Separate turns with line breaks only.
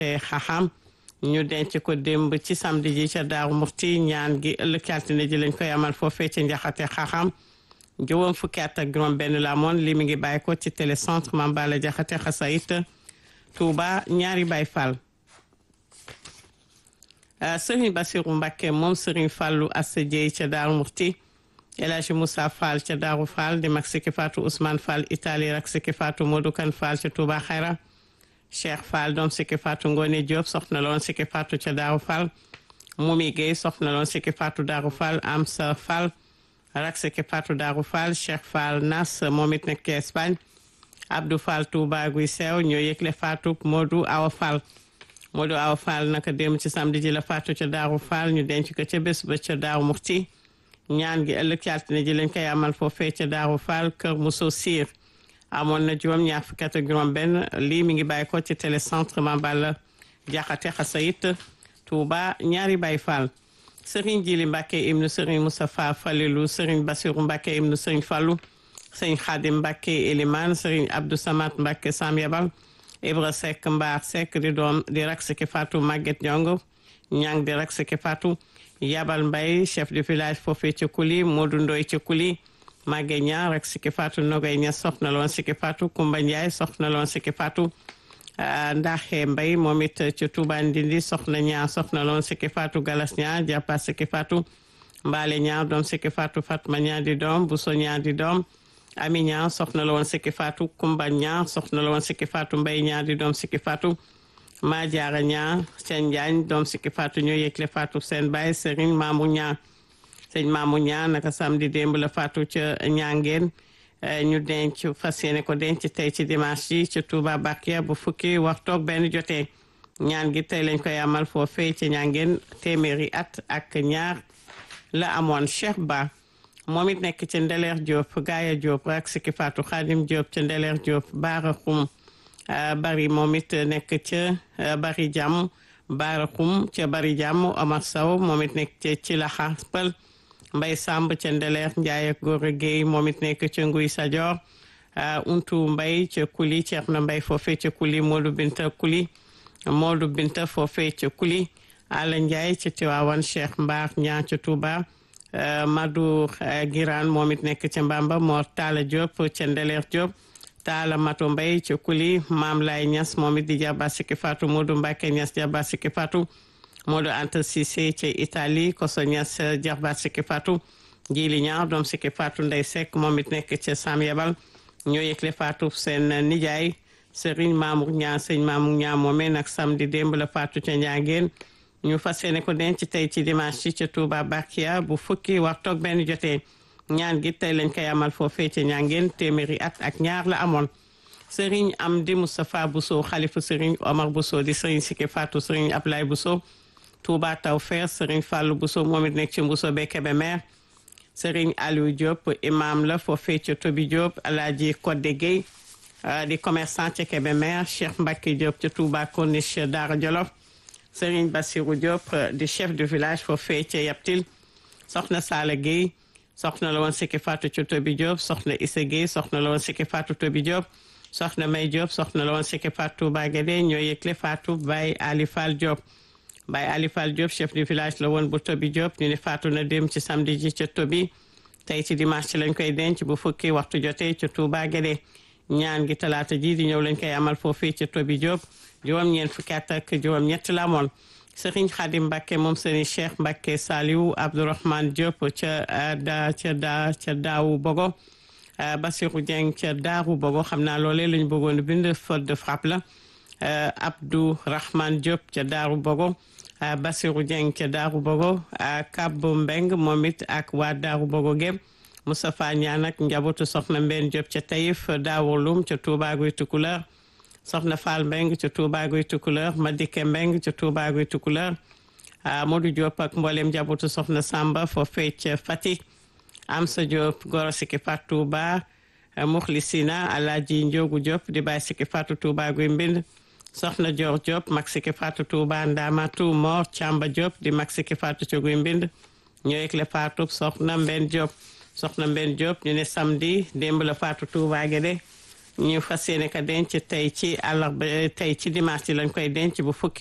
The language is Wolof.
xaxam ñu denc ko démb ci samedi ji ca Daaru Muxti ñaan gi ëllëg altine ji lañ koy amal foofee ca njaxate xaxam juróom fukki at ak juróom benn la amoon li mi ngi bàyyi ko ci télécentre Mame Balla Jaxate xasayit Touba ñaari Baay Fall Sëriñ Basiru Mbàkke moom Sëriñ Fàllu Assa Jeey ca Daaru Muxti El Hadji Moussa Fall ca Daaru Fall di mag sikki faatu Ousmane Fall Italie rak sikki faatu Modou Kan Fall ca Touba Xayra Cheikh Fall doom sikki faatu Ngone Diop soxna loon sikki faatu ca Daaru Fall Mumi Gueye soxna loon sikki faatu Daaru Fall Amsa Fall rak sikki faatu Daaru Fall Cheikh Fall Nas moom it nekk Espagne Abdou Fall Touba guy sew ñoo yëgle faatu Modou Awa Fall Modou Awa Fall naka dem ci samedi ji la faatu ca Daaru Fall ñu denc ko ca bés ba ca Daaru Muxti ñaan gi ëllëg ci altine ji lañ koy amal foofee ca Daaru Fall kër Mousso Sir amoon na juróom ñaar fukki at ak juróom benn lii mi ngi bàyyi ko ci télécentre Mame Balla Jaxate Xasayit Touba ñaari Baay Fall Serigne Jili Mbàkke ibnu Serigne Moustapha Falilu Serigne Basiru Mbàkke ibnu Serigne Fallu Serigne Xaadim Mbàkke Eliman Serigne Abdou Samad Mbàkke Sam Yabal Ibra Seck Mbaar Seck di doom di rak siki Fatou Maguette Ñong ñang di rak siki Fatou Yabal Mbay chef de village foofee ci Kuli Modou Ndoy ci Kuli Magge ña rek siki Fatou Nogay ña soxna loon siki Fatou Kumba Njaay soxna loon siki Fatou Ndaxe Mbay moom it ci Touba Ndindi soxna ña soxna loon siki Fatou Galas ña jàppa siki Fatou Mbaale ña doom siki Fatou Fatma ña di doom Buso ña di doom Ami ña soxna la woon sikki Fatou Kumba ña soxna la woon sikki Fatou Mbay ña di doom sikki Fatou maa jaara ña seen njaañ doom sikki Fatou ñoo yëgle Fatou seen baay Serigne Mamou ña sëñ Mamou ña naka samedi démb la Fatou ca ñangeen ñu denc fas yéene ko denc tey ci dimanche ji ci Touba Bakia bu fukki waxtoog benn jotee ñaan gi tey lañ koy amal foofee ci ñangeen téeméeri at ak ñaar la amoon Cheikh Ba moom it nekk ci Ndeleer Diop Gaaya Diop ak Sikki Fatou Khadim Diop ci Ndeleer Diop Baara Xum bari moom it nekk ca bari jàmm Baara Xum ca bari jàmm Omar Sow moom it nekk ca ci la xaspal Mbay Samb ca Ndeleer Njaay ak Góora Géey moom it nekk ca Nguy Sajor Untu Mbay ca Kuli Ceerno Mbay foofee ca Kuli Moodu Binta Kuli Moodu Binta foofee ca Kuli Ala Njaay ca Tiwaawan Cheikh Mbaar ñaa ca Touba Madou Giraan moom it nekk ca Mbamba Mor Talla Diop ca Ndeleer Diop Talla Mato Mbay ca Kuli Maam Lay Ñas moom it di jàbba sikki Fatou Modou Mbacke Ñas jàbba sikki Fatou Modou Anta Cissé ca Italie Koso Ñas jàbba sikki Fatou Jili Ñaar doom sikki Fatou Ndey Seck moom it nekk ca Sam Yabal ñoo yëgle Fatou seen nijaay Serigne Mamour Ñaa sëñ Mamour Ñaa moomee nag samedi démb la Fatou ca Njàngeen ñu fas yéene ko denc tey ci dimanche ci ca Touba Bakia bu fukki waxtoog benn jotee ñaan gi tey lañ koy amal foofee ca ñangeen téeméeri at ak ñaar la amoon Serigne Amdi Moustapha Bousso xalifu Serigne Omar Bousso di Serigne Sikki Fatou Serigne Ablaye Bousso Touba Tawfeex Serigne Fallou Bousso moom it nekk ci Bousso be Kébémer Serigne Aliou Diop imam la foofee ca Tobi Diop Alaaji Kodde Gueye di commerçant ca Kébémer Cheikh Mbacke Diop ca Touba Corniche Daara Jolof Serigne Bassirou Diop di chef de village foofee ca Yaptil soxna Sala Gueye soxna la woon Sikki Fatou ca Tobi Diop soxna Issa Gueye soxna la woon Sikki Fatou Tobi Diop soxna May Diop soxna la woon Sikki Fatou Touba Guédé ñoo yëgle Fatou Baye Ali Fall Diop Baye Ali Fall Diop chef de village la woon bu Tobi Diop ñu ne Fatou na dem ci samedi ji ca Tobi tey ci dimanche ci lañ koy denc bu fukki waxtu jotee ca Touba Guédé ñaan gi talaata ji di ñëw lañ koy amal foofii ca Tobi Diop juróom ñeent fukki at ak juróom ñett la amoon Serigne Khadim Mbacke moom Serigne Cheikh Mbacke Saliou Abdourahmane Diop ca da ca da ca daawu Bogo Bassirou Dieng ca daaru Bogo xam naa loolee lañ bëggoon bind faute de frappe la Abdou Rahman Diop ca daaru Bogo Bassirou Dieng ca daaru Bogo Kab Mbeng moom it ak waa daaru Bogo gépp Moustapha Niane ak njabootu soxna Mbène Diop ca Taïf Daawulum ca Touba Guy Tukulër soxna Fall Mbeng ca Touba Guy Tukulër Madike Mbeng ca Touba Guy Tukulër Modou Diop ak mboolem njabootu soxna Samba foofee ca Fatick Amsa Diop goro Sikki Fatou Touba Muxlisina Alaaji Njogu Diop di bàyyi Sikki Fatou Touba Guy Mbind soxna Dior Diop mag Sikki Fatou Touba Ndamatu Mor Camba Diop di mag Sikki Fatou ca Guy Mbind ñoo yëgle Fatou soxna Mbène Diop soxna Mbène Diop ñu ne samedi démb la Fatou Touba Guédé ñu fas yéene ka denc tey ci àllarba tey ci dimanche lañ koy denc bu fukki